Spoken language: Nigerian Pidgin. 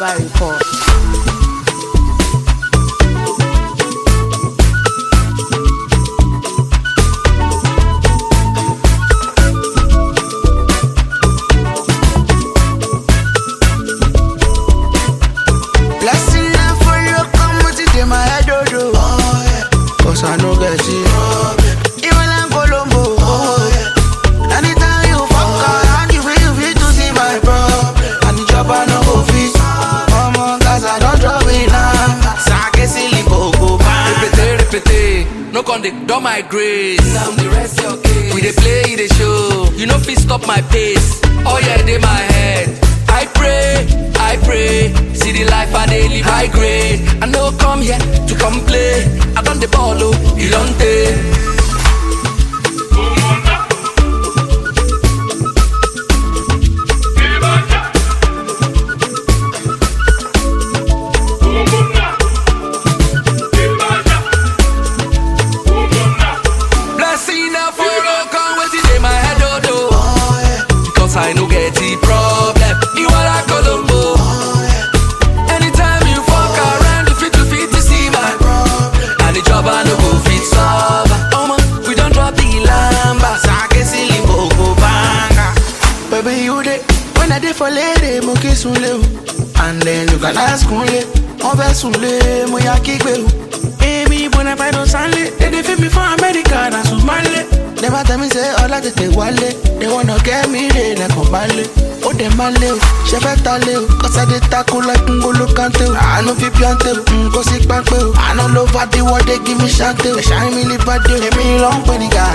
Alaba report. Blessing na for you, come with it in my head, oh, oh. yeah. Cause I know get it. Even in Colombo, oh, yeah. Anytime you fuck around, you feel you feel to see my problem. And the job I no go fit. Come on, cause I don't drop it now. Sake silly bogo, man. Repete, repete, no con dey don my grace. Now the rest your case. We dey play, e dey show. You no fit stop my pace. Oh yeah, dey my head. I pray, I pray. See the life I dey live, I grade. I no come here to complain. I don dey ball oh, you don take. Blessing na for all come wetin dey my head oh do. Because I no get the problem. You are a Colombo. Anytime you fuck around, you fit to fit to see my problem. And the job I no go fit solve. Oh man, we don't drop the lamba. Sake silly bogo, banga. Baby, you dey when I dey for lady, mo kí sunlé o. And then you can ask kunle, wọ́n fẹ́ sunlé, mo yà kígbe o. Èmi bona fide sanlé, they dey fit me for America, na Sumale. Never tell me say ọlá tètè wálé, they wanna get me re lẹ́kọ̀ọ́ balẹ̀. Ó dẹ̀ máa lé o, ṣe fẹ́ ta lé o, kọ́sádé tako like ngolo kante o. Àánú fi píọ́ntè o, n kò sí pápẹ́ o. Àná ló bá dé wọ́dé kí mi ṣáńtè o. Ẹ̀ṣá mi ní bá dé o, èmi ló ń pè ní gà.